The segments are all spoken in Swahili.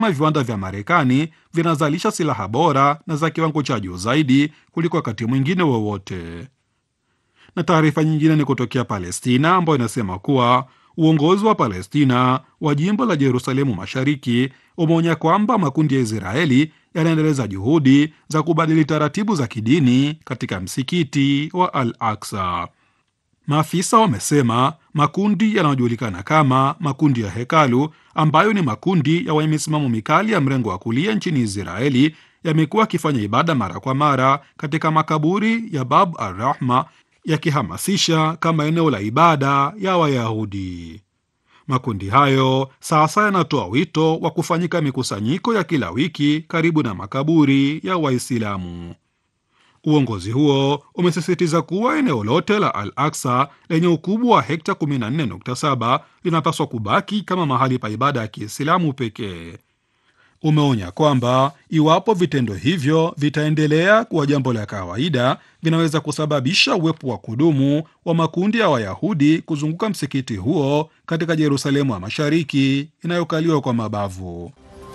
viwanda vya Marekani vinazalisha silaha bora na za kiwango cha juu zaidi kuliko wakati mwingine wowote. Na taarifa nyingine ni kutokea Palestina ambayo inasema kuwa uongozi wa Palestina wa jimbo la Yerusalemu Mashariki umeonya kwamba makundi ya Israeli yanaendeleza juhudi za kubadili taratibu za kidini katika msikiti wa Al Aksa. Maafisa wamesema makundi yanayojulikana kama makundi ya hekalu, ambayo ni makundi ya wenye misimamo mikali ya mrengo wa kulia nchini Israeli, yamekuwa yakifanya ibada mara kwa mara katika makaburi ya Bab al Rahma, yakihamasisha kama eneo la ibada ya Wayahudi. Makundi hayo sasa yanatoa wito wa kufanyika mikusanyiko ya kila wiki karibu na makaburi ya Waislamu. Uongozi huo umesisitiza kuwa eneo lote la Al Aksa lenye ukubwa wa hekta 14.7 linapaswa kubaki kama mahali pa ibada ya Kiislamu pekee. Umeonya kwamba iwapo vitendo hivyo vitaendelea kuwa jambo la kawaida, vinaweza kusababisha uwepo wa kudumu wa makundi ya Wayahudi kuzunguka msikiti huo katika Yerusalemu ya Mashariki inayokaliwa kwa mabavu.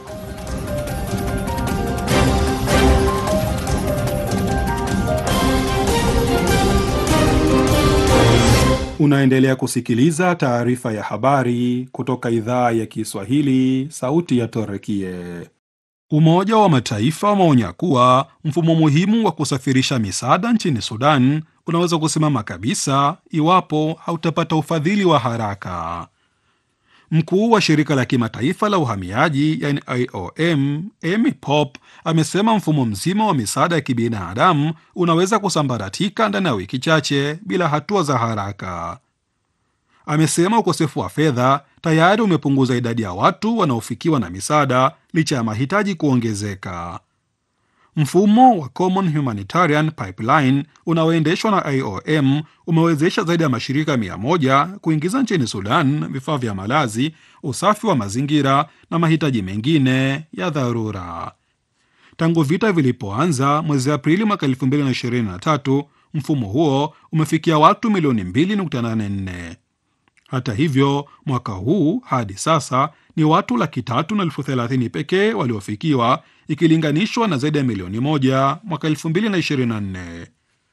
Unaendelea kusikiliza taarifa ya habari kutoka idhaa ya Kiswahili, sauti ya Torekie. Umoja wa Mataifa umeonya kuwa mfumo muhimu wa kusafirisha misaada nchini Sudan unaweza kusimama kabisa iwapo hautapata ufadhili wa haraka. Mkuu wa shirika la kimataifa la uhamiaji yani IOM Amy Pop amesema mfumo mzima wa misaada ya kibinadamu unaweza kusambaratika ndani ya wiki chache bila hatua za haraka. Amesema ukosefu wa fedha tayari umepunguza idadi ya watu wanaofikiwa na misaada licha ya mahitaji kuongezeka. Mfumo wa Common Humanitarian Pipeline unaoendeshwa na IOM umewezesha zaidi ya mashirika mia moja kuingiza nchini Sudan vifaa vya malazi, usafi wa mazingira na mahitaji mengine ya dharura. Tangu vita vilipoanza mwezi Aprili mwaka 2023, mfumo huo umefikia watu milioni 2.84. Hata hivyo, mwaka huu hadi sasa ni watu laki tatu na elfu thelathini pekee waliofikiwa ikilinganishwa na zaidi ya milioni moja mwaka 2024.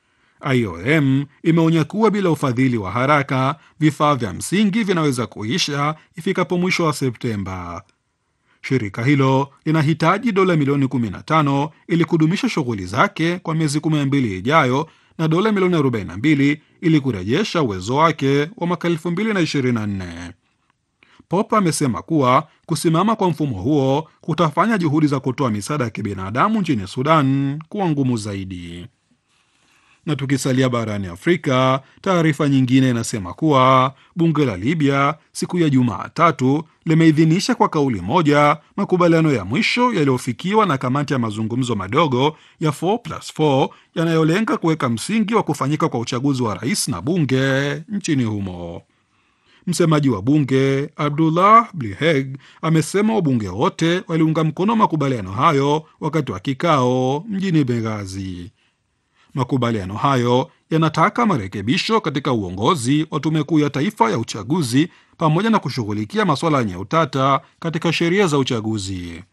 IOM imeonya kuwa bila ufadhili wa haraka vifaa vya msingi vinaweza kuisha ifikapo mwisho wa Septemba. Shirika hilo linahitaji dola milioni 15 ili kudumisha shughuli zake kwa miezi 12 ijayo na dola milioni 42 ili kurejesha uwezo wake wa mwaka 2024. Pop amesema kuwa kusimama kwa mfumo huo kutafanya juhudi za kutoa misaada ya kibinadamu nchini Sudan kuwa ngumu zaidi. Na tukisalia barani Afrika, taarifa nyingine inasema kuwa bunge la Libya siku ya Jumatatu limeidhinisha kwa kauli moja makubaliano ya mwisho yaliyofikiwa na kamati ya mazungumzo madogo ya 4+4 yanayolenga kuweka msingi wa kufanyika kwa uchaguzi wa rais na bunge nchini humo. Msemaji wa bunge Abdullah Bliheg amesema wabunge wote waliunga mkono makubaliano hayo wakati wa kikao mjini Benghazi. Makubaliano hayo yanataka marekebisho katika uongozi wa tume kuu ya taifa ya uchaguzi pamoja na kushughulikia masuala yenye utata katika sheria za uchaguzi.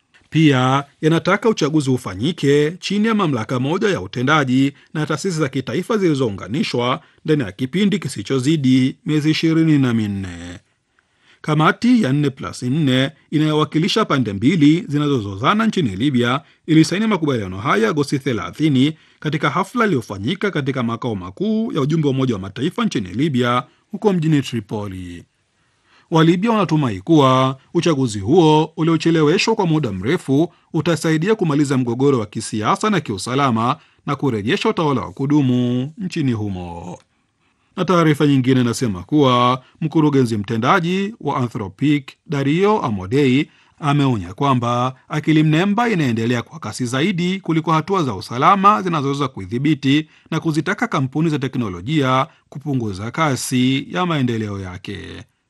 Pia yanataka uchaguzi ufanyike chini ya mamlaka moja ya utendaji na taasisi za kitaifa zilizounganishwa ndani ya kipindi kisichozidi miezi ishirini na minne. Kamati ya 4+4 inayowakilisha pande mbili zinazozozana nchini Libya ilisaini makubaliano haya Agosti 30 katika hafla iliyofanyika katika makao makuu ya ujumbe wa Umoja wa Mataifa nchini Libya huko mjini Tripoli. Walibya wanatumai kuwa uchaguzi huo uliocheleweshwa kwa muda mrefu utasaidia kumaliza mgogoro wa kisiasa na kiusalama na kurejesha utawala wa kudumu nchini humo. Na taarifa nyingine inasema kuwa mkurugenzi mtendaji wa Anthropic Dario Amodei ameonya kwamba akili mnemba inaendelea kwa kasi zaidi kuliko hatua za usalama zinazoweza kuidhibiti na kuzitaka kampuni za teknolojia kupunguza kasi ya maendeleo yake.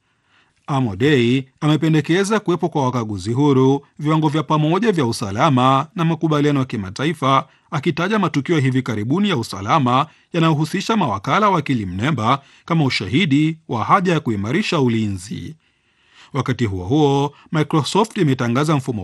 Amodei amependekeza kuwepo kwa wakaguzi huru, viwango vya pamoja vya usalama na makubaliano ya kimataifa, akitaja matukio ya hivi karibuni ya usalama yanayohusisha mawakala wa akili mnemba kama ushahidi wa haja ya kuimarisha ulinzi. Wakati huo huo, Microsoft imetangaza mfumo